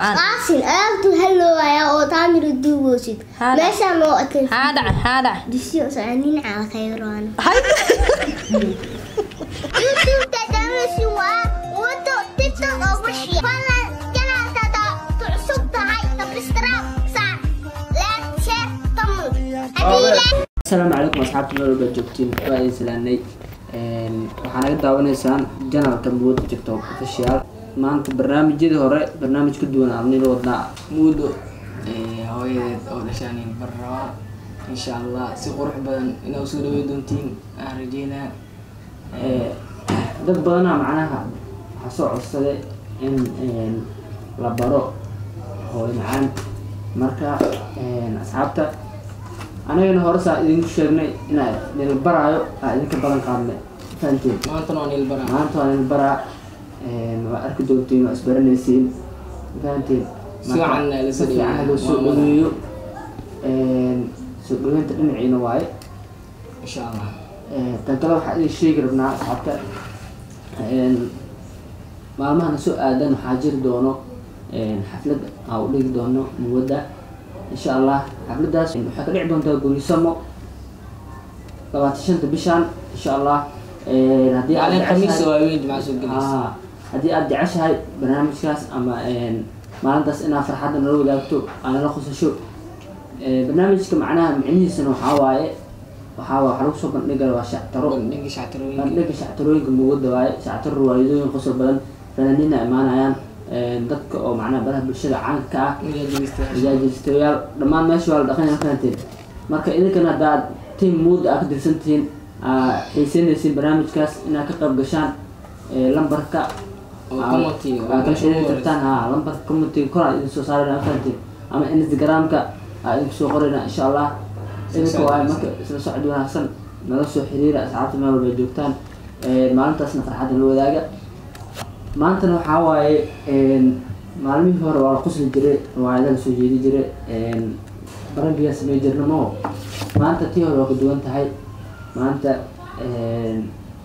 Aan. qaasin aabtu halloowaya oo taamir duugoosid Haa, meeshaan oo ekay maxaa dhacay maxaa dhacay disiyo socodnin caalkayroon hay youtube dadamasi waa wado tiktok oo wishi falan janaatada tucsub tahay sabscribe saar like share tamu hadii asalaamu calaykum asxaabta meel walba joogtiin waa idin salaanay waxaa naga daawanaysaan janalka muud tiktok official maanta barnaamijyadii hore barnaamij ka duwan arnida wadnaa muudo ee, hooyadeed oo dhashaanin barraba insha allah si qurux badan inaa usoo dhawey doontiin aan rajeynaa Ee, dad badanaa macnaha waxaa soo codsaday in een, la baro hooyo macaan marka een, asxaabta anagana hore saa idinku sheegnay inaa idin baraayo aa idinka badan qaadnay fahanteen maantana waan il baraa maanta waa idin baraa een, waa arki doontiin waa isbaranaysiin fahanteen Si wacan na la si soo dhaweeyo. fiican loo soo Waa wada. dhaweeyo Een, soo dhaweynta dhinaciina waaye insha allah Ee, tan kale waxaa idin sheegi rabnaa asxaabta een, maalmahana soo aadan waxaa jiri doono een, xaflad aa u dhigi doono muwadda insha allah xafladdaas waxay ka dhici doontaa gurisamo labaatan shanta bishan insha allah Een, haddii aad maalin khamiis jeceshahay- waa weyn jimca soo gelaysa Aa, haddii aad jeceshahay barnaamijkaas ama een, maalintaas inaad farxadda nala wadaagto aad nala khusasho Ee, barnaamijka macnaha micnihiisana waxaa waaye waxaa waa waxaa lagu soo bandhigaya waa shactaro bandhiga shactarooyinka bandhiga shactarooyinka muugada waaye shactaro riwaayadooyin qosol badan fanaaniina imaanayaan Een, dadka oo macnaha baraha bulshada caanka ka ah miyaajiristayaasha majaajiristayaal dhammaan meesha waa la dhaqanya fahanteen marka idinkana haddaad team mood aa ka dirsan tihiin aa xiiseynaysiin barnaamijkaas inaad ka qayb gashaan ee, lambarka Oo aa- commentiga, aa kala meesha ugu xiriiri kartaan ha lambarka commentiga kor aa idin soo saarayna fahanteen ama instagramka aa idinku soo qorayna insha allah idinka socod waaye wanaagsan. marka isla socod wanaagsan nala soo xiriira asxaabta meel walba ay joogtaan Ee, maalintaasna farxadda la wadaaga maantana waxaa waaye een, maalmihii hore waa la qosli jiray riwaayada la soo jeedi jiray een, barankiyaa samey jirna maho maanta tii hore waa ka duwan tahay maanta een,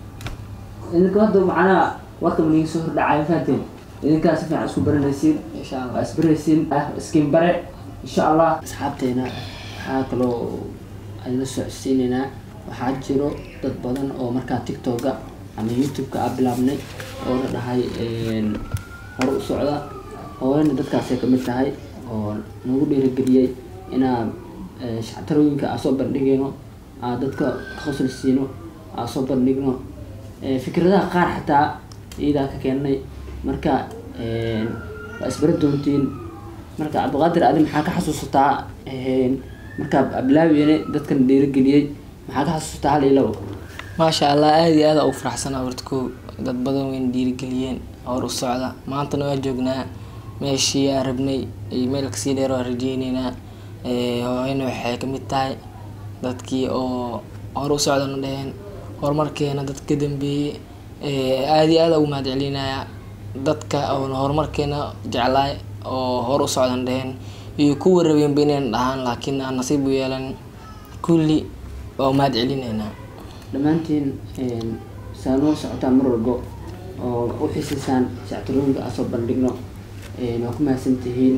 idinka hadda macnaha warka maniga soo hordhacay fahanteen idinkaa si fiican isku baranaysiin insha waa allah isbaraysiin ah iskin bare insha allah asxaabteena waxaa kaloo ayla socodsiinaynaa waxaa jiro dad badan oo markaa tiktoka ama youtube-ka aa bilaabnay oo la dhahay een, hore u socda hooyana dadkaasay ka mid tahay oo nagu dhiirigeliyey inaa ee, shactarooyinka aa soo bandhigayno aa dadka ka khosli siino aa soo bandhigno Ee, fikradaha qaar xataa iyadaa ka keennay marka een, waa isbara doontiin marka cabdiqaadir adi maxaa ka xasuusataa een, markaa ablaawiene dadkan dhiirigeliyey maxaa ka xasuusataa hal iyo labo maasha allah aad iyo aad ugu faraxsanaa horta kow dad badan wayna dhiirigeliyeen hor u socda maantana waa joognaa meeshii aan rabnay iyo meel kasii dheer waa rajeyneynaa Ee, hooyana waxay ka mid tahay dadkii oo hor u socdana dheheen horumarkeena dad ka dambeeyey Ee, aad iyo aad ugu mahad celinaya dadka oona horumarkeena jeclaay oo hor u socdan dheheen iyo kuwa rabeenba inayna dhahaan laakiin aan nasiib u yeelan kulli waa u mahad celineynaa dhammaantiin een, saa noo socotaan mar walbo oo u xiisaysaan shactarooyinka aan soo bandhigno een, waa ku mahadsan tihiin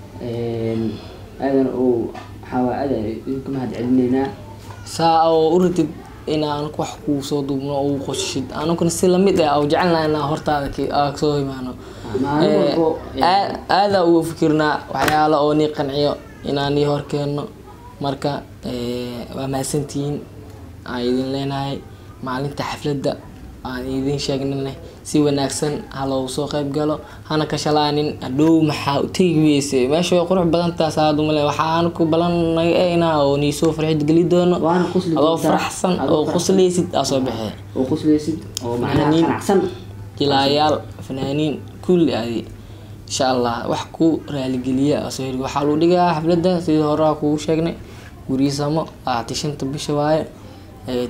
een, aadan uu waxaa waa aad aan idinku mahad celinaynaa saa oo u ratid inaan wax kuu soo duubno oo u qoshid anuguna si lamid ah oo jecelnaha inaan hortaada ki- aa soo imaano maalin Ee, walbo een, aa- aadaa ugu fikirnaa waxyaalo oo nii qanciyo inaan nii horkeenno marka ee, waa mahadsantihiin aan idin leenahay maalinta xafladda aan idin sheegnay si wanaagsan ha loogu soo qayb galo hana ka shalaanin hadhow maxaa u tegi weyse meesha way qurux badan tahay saadumale waxaan ku balanaga eynaa oo nii soo farxid geli doono waana qosli adoo doontaa, faraxsan adoo oo faraxsan. qoslaysid aa soo baxee oo qoslaysid oo macnaha Fanaaniin. qanacsan jilaayaal fanaaniin kulli adi insha allah wax ku raaligeliya aa soo heli waxaa lagu dhigaa xafladda sidii hore aa kugu sheegnay guriyisamo labaatan shanta bisha waaye Ee,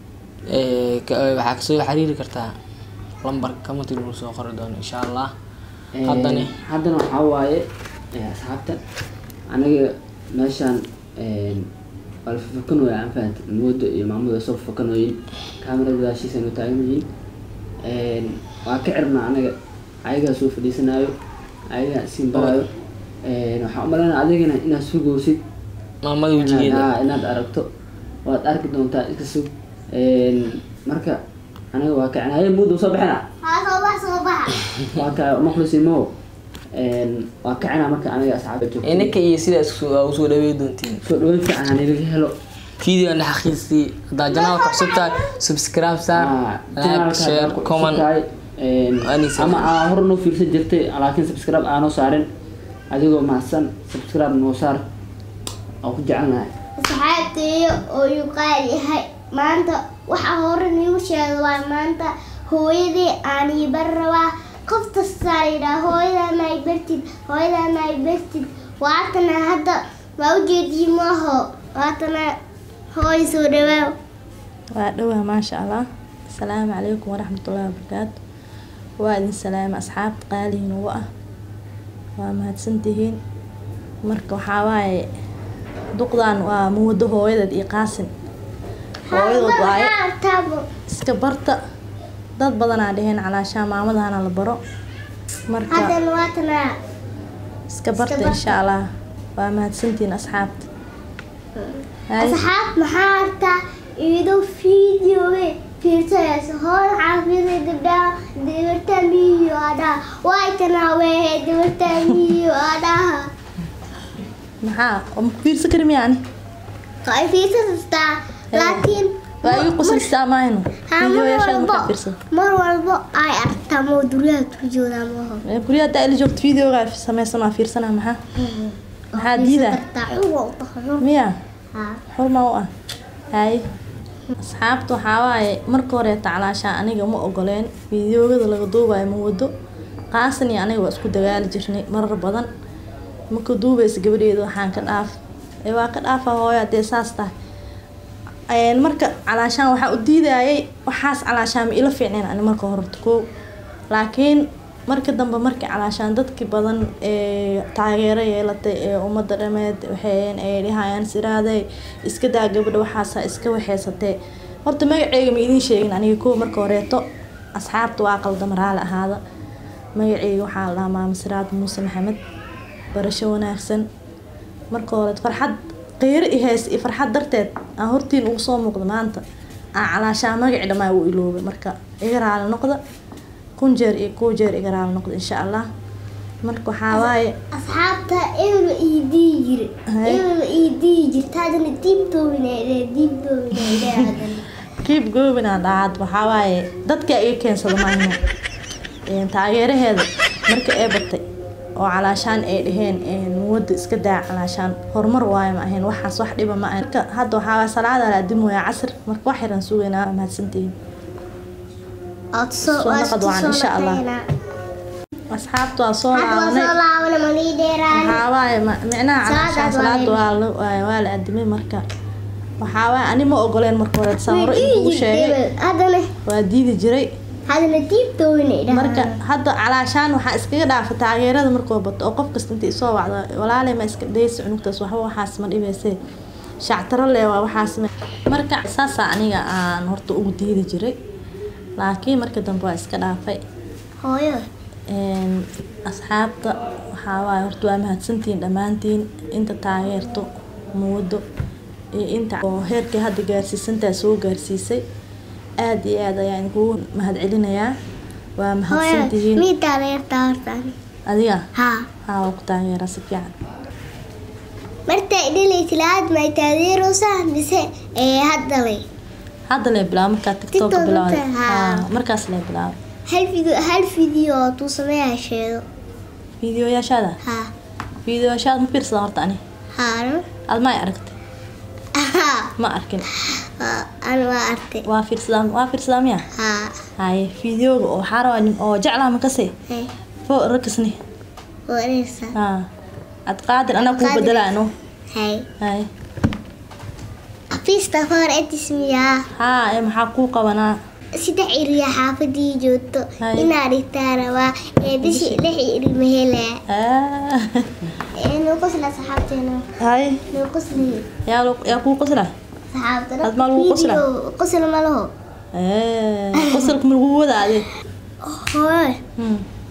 ee, ka- ee, waxaa kasoo xiriiri kartaa lambarka kamati lagu soo qori doono insha allah Een, haddana haddana waxaa waaye ee, asxaabta aniga meeshaan een, waa la fafakanooya aan fahanta mooda iyo maamuda soo fafakanooyin kaamirada gadaashiisa nu taagan yihiin Een, waa ka cirnaa anaga ayagaa soo fadhiisanaayo ayaga siin barayo Een, waxaan u malaynaa adigana inaad sugoosid maamada inaad wejigeeda haa, inaad aragto waad arki doontaa iska sug Een, marka aniga waa kacnaye muddo soo bixina haa soo bax soo baxa waa ka maqlisimo waa kacina marka aniga asxaabta joogto inaka iyo sidaa isku aa usoo dhawey doontiin soo dhaweyn fiican hanilaga helo video na xaqiisii haddaa janaal ku cusub tahay subscribe saar Ah, like channelka share haddaad ku cusub comment tahay, een, Anisa. ama aa hor noo fiirsan jirtay laakiin subscribe aanoo saarin adigoo mahadsan subscribe noo saar oo ku jecelnahay asxaabteeyo oo uu qaal yahay maanta waxaa hore niigu sheegay waa maanta hooyadii aan ii bar rabaa qof kastaa yidhaa hooyadaa ma ay bartid hooyadaa ma ay bartid waatana hadda waa ujeedii maaho waatana hooy soo dhawaaw waa dhowaa maasha allah asalaamu calaykum waraxmatullaahi wabarakaatu waa idin salaama asxaabta qaalihiin ugu ah waa mahadsantihiin marka waxaa waaye duqdan waa muwado hooyadeed iyo qaasin hooyadood waaye taabo iska barta dad badanaa dheheen calaashaa maamadahana la baro marka haddana waatana iska barta barta. insha allah waa mahadsantihiin asxaabta Hay. asxaab maxaa artaa iyadoo fiideowe fiirsanayso hooy waxaa fiirsay gabdhaha dabarta miyo adhaha waaytana weehe dabarta miyo adhaha maxaa oo ma ku fiirsan kari miyaani ay fiirsastaa laakiin waa igu qoslaysaa maahno haa, mar videoyaashaada walbo markaa fiirsan mar walbo ay aragtaa mooduryaha turjooda maaho Ee, guryaha haddaa ila joogto videoga sameysan waa fiirsanaa maxaa maxaa diidaa miya xurma u ah hay asxaabta waxaa waaye marka horeeta calaashaa aniga ma ogoleen fideogada laga duubayo ma wado qaasan iyo aniga waa isku dagaali jirnay marar badan marka duubaysa gabadheeda waxaan ka dhaaf ee waa ka dhaafa hooyo hadee saas tahay Een, marka calaashaan waxaa u diidayay waxaas calaashaan ma ila fiicneen ani marka horta koo laakiin marka dambe markii calaashaan dadkii badan ee taageero yeelatay ee ummadda dhameed waxay ay dhahayaan siraaday iska daa gabadha waxaasa iska waxeysatee horta magaceyga ma idiin sheegin aniga koo marka horeeto asxaabta waa qalda maraale ahaada magaceyga waxaa la dhahaa maama siraad muuse maxamed barasho wanaagsan marka hore farxad qeyro i heys iyo farxad darteed aan hortiin ugu soo muuqda maanta aan calaashaa magaci dhammaa u iloobay marka iga raali noqda kun jeer iyo kuu jeer iga raali noqda insha allah marka waxaa waaye asxaabta ebel ii dii jire Hay. ebel ii dii jirta haddana diibtoobinayde diibtoobinayde haddana kiib goobinaa dhacad waxaa waaye dadka iga keensada maahno Een, taageeraheeda marka ee batay oo calaashaan ay dhaheen een, muwada iska daa calaashaan horumar waayo ma ahayn waxaas wax dhiba ma ahayn Marka hadda waxaa waaye salaada la adimoya casr marka wax yaran sugaynaa waa mahadsantihiin Ood soo Soo waa naqad isku wacan, soo insha Allah. naqaynaa. asxaabta waa soo hadda waa laabanay soo laabana manii dheeraan waxaa waaye ma- micnaha calaashaan Salaadaad salaada waa waa la waa- waa la adimay marka waxaa waaye ani ma ogoleen marka hore saan hore idinkuu sheegay haddana waa diidi jiray haddana diibtoobinay marka hadda calaashaan waxaa iskaga dhaafa taageerada markoo bato oo qof kasta inta isoo wacda walaalay ma iska dhaysa cunugtaas waxba waxaas ma dhibayse shactaro le waa waxaas ma marka saasaa aniga aan horta ugu diidi jiray laakiin marka dambe waa iska dhaafay hooyo Een, asxaabta waxaa waaye horta waa mahadsantihiin dhammaantiin inta taageerto muwado iyo inta oo heerkii hadda gaarsiisantaa soo gaarsiisay aad iyo aad ayaan kugu mahadcelinayaa waa hooyo mahadsantihiin mii taageertaa hortaan adiga haa haa waa ku taageeraa si fiican martay dhilaysa laad may taageeroosaa mise ee hadda leh hadda lee bilaabo markaa tiktok TikTok bilaawday inta, haa. haa markaas lee bilaabo hal video hal video oo tuu sameeyaa sheego fiidiyoyaashaada haa fiidiyoyaashaada ma fiirsada horta ani haano aad ma ay aragtay haa ma arkin an waa artay waa fiirsadaa waa fiirsadaa miya haa haye fiidiyooga oo waxaa rabaa nin oo jeclaa makase hey fo rakisni waa ereysaa haa ad qaadir anaa kuu Qaadir. bedelaano hey haye afiista hor etismiyaa haa ee maxaa kuu qabanaa saddex iriya xaafadii joogto Hay. inaa dhigtaa rabaa ee bishi lix iri ma helaa Ah, ee nuu qosla saxaabteena haye nuu qosli yaa lu- yaa kuu qosla saxaabtana Had maa lagu qoslaa? Video qosl ma laho Eh, qosolka ma lagu wadaade hooy Hmm.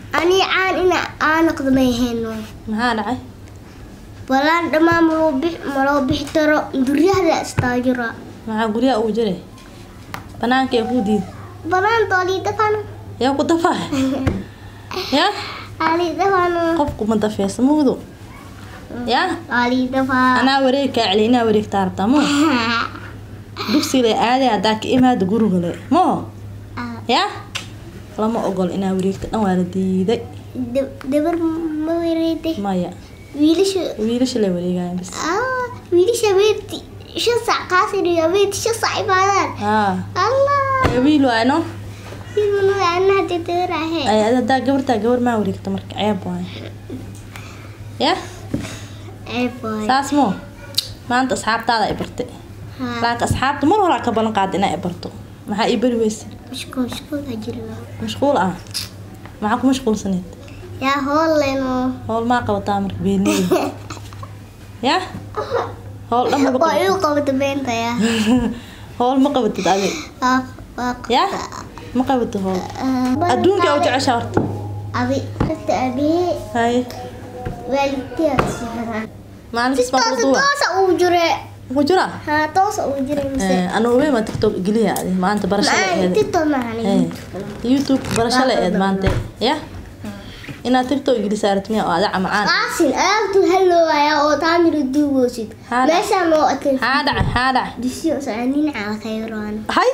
ani caan ina aan noqdo ma ahayno maxaa dhacay balaan dhammaan maloo bix maloo bixi karo duryahda istaajira maxaa guryaha ugu jiray banaanka ee kuu diid balaan dooliidafano yaa ku dafaa ya aliidafano qofku ma dafeesa mugdu ya aliidafaa anaa wareeg kaa celi inaa wareegtaa rabtaa mo dugsiga le aaday haddaa ka imaada guriga le mo ya lama ogol inaa wareegta dhan waa la diiday dabar ma wareeday maya wiilasha wiilasha la wareegaya bis ah wiilasha weerti shan sac kaasiriya weerti shan sac imaadaan haa allah ee wiil waay no ilmanu anaa dadarahe ay ad- haddaa gabartaa gabar maa wareegta marka ceeb waay ya eeboy saas mo maanta asxaabtaada ay bartay laakiin asxaabta mar horaa ka ballan qaada inaa i barto maxaa ii bari weysa mashkuul mashkuul ajiro mashquul ah maxaa ku mashquulsaneed yaa hooleno howl maa qabataa marka beeniyey ya howl dhan maba waa qabatid iu qabata beenta yaa howl ma qabatid adi waa waa ya ma qabatid howl adduunka u jecesha horta abi horta abee haye waalidtiyaa sixiraan maalinkas baa toosa kuduwa toosa uu jire ku jira haa toosa uu jire mise anu ogeyn baa tiktok geliya adi maanta barasho la maa eed tito maahan youtube barasho la eed maanta ya inaad tiktok gelisaarat miya oo ada camacaan qaasin aabtu halloowaya oo taamiro duugoosid Haa. meeshaan oo atay haa dhacay haa dhacay disiyo saanin cala khayraan hay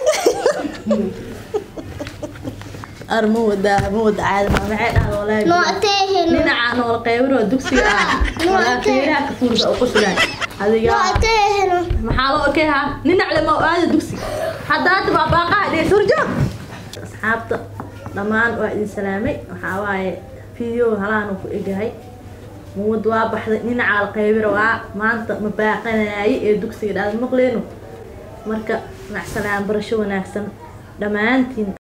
ar ma wadaa ma wada caadi ma maxay dhaha walaahi noo atayheno dhinaca nool qeybro dugsiga ah walaa feeraha ka fuursa oo qusulaan adiga noo atayheno maxaa loo okey ha dhinac le ma aada dugsiga haddaata baabaaqa dhee surjoog asxaabta dhammaan waa idin salaamay waxaa waaye video halaanu ku egahay muwad waa baxday dhinaca alqeybira waa maanta ma baaqanayay ee dugsiga dhaada maqleeno marka macsalaam barasho wanaagsan dhammaantiin